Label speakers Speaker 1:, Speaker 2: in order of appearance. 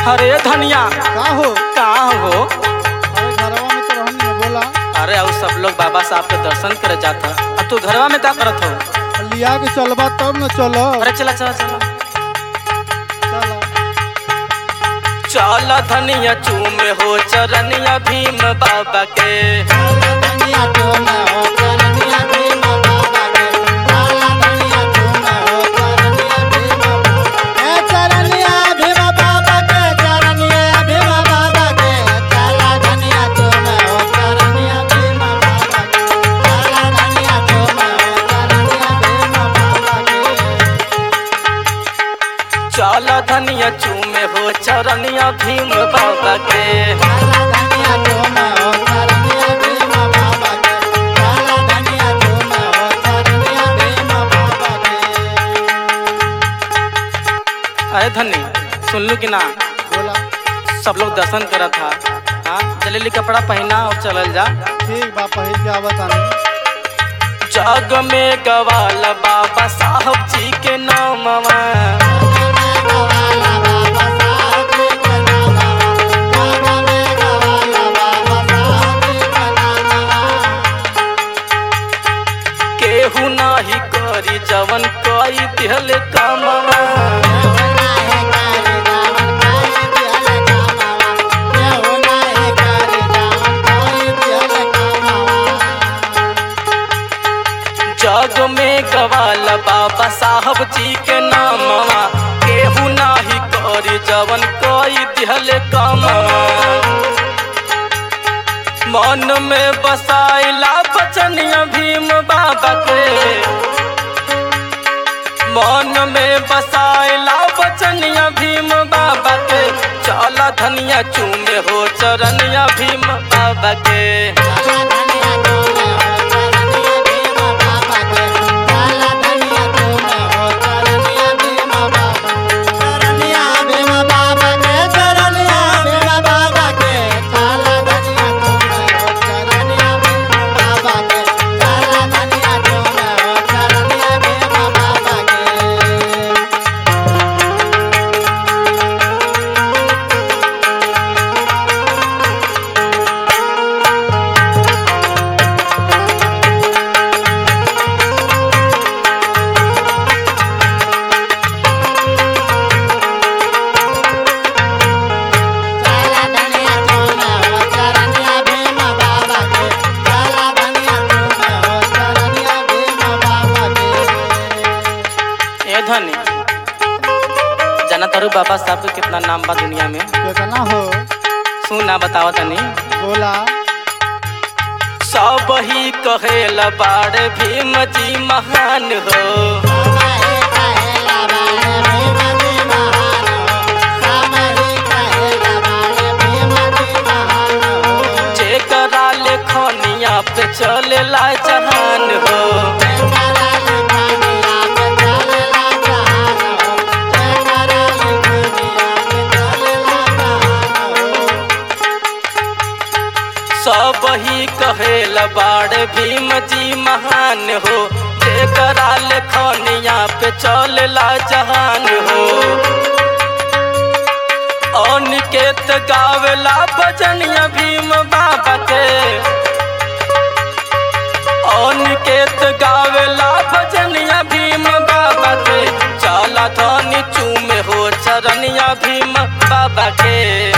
Speaker 1: अरे धनिया
Speaker 2: का हो
Speaker 1: कहाँ हो
Speaker 2: अरे घरवा में तो रहनी है बोला
Speaker 1: अरे और सब लोग बाबा साहब के दर्शन करे जाता अब तू घरवा में क्या करत हो
Speaker 2: लिया के चलबा तब न चलो
Speaker 1: अरे चला चला चला
Speaker 2: चला
Speaker 1: चल धनिया चूम हो चरनिया भीम बाबा के चल धनिया चूम हो चरनिया भीम बाबा के अरे धनी सुन लू कि ना
Speaker 2: बोला
Speaker 1: सब लोग दर्शन करत था हाँ जलेली कपड़ा पहना और चलल जा
Speaker 2: ठीक बा पहिल के आवत आनी
Speaker 1: जग में गवाल बाबा साहब जी के नामवा केहू नाही करी जवन कई दिहल कामवा जग में गवाल बाबा साहब जी के नामवा केहू नाही करी जवन कई दिहल कामवा मन में बसाइला बचनिया भीम बाबा के मन में बसाइला बचनिया भीम बाबा के चला धनिया चूमे हो चरनिया भीम बाबा के ए धनी जाना तारू बाबा साहब के कितना नाम बा दुनिया में
Speaker 2: कितना हो
Speaker 1: सुना बताओ तनी
Speaker 2: बोला
Speaker 1: सब ही कहेला बाड़ भीम जी महान हो जेकरा लेखनिया पे चलेला जहान हो सब ही कहेला बाड़ भीम जी महान हो जेकरा लेखनिया पे चलेला जहान हो अनिकेत गावेला भजनिया भीम बाबा के अनिकेत गावेला भजनिया भीम बाबा के चला धनी चूमे हो चरनिया भीम बाबा के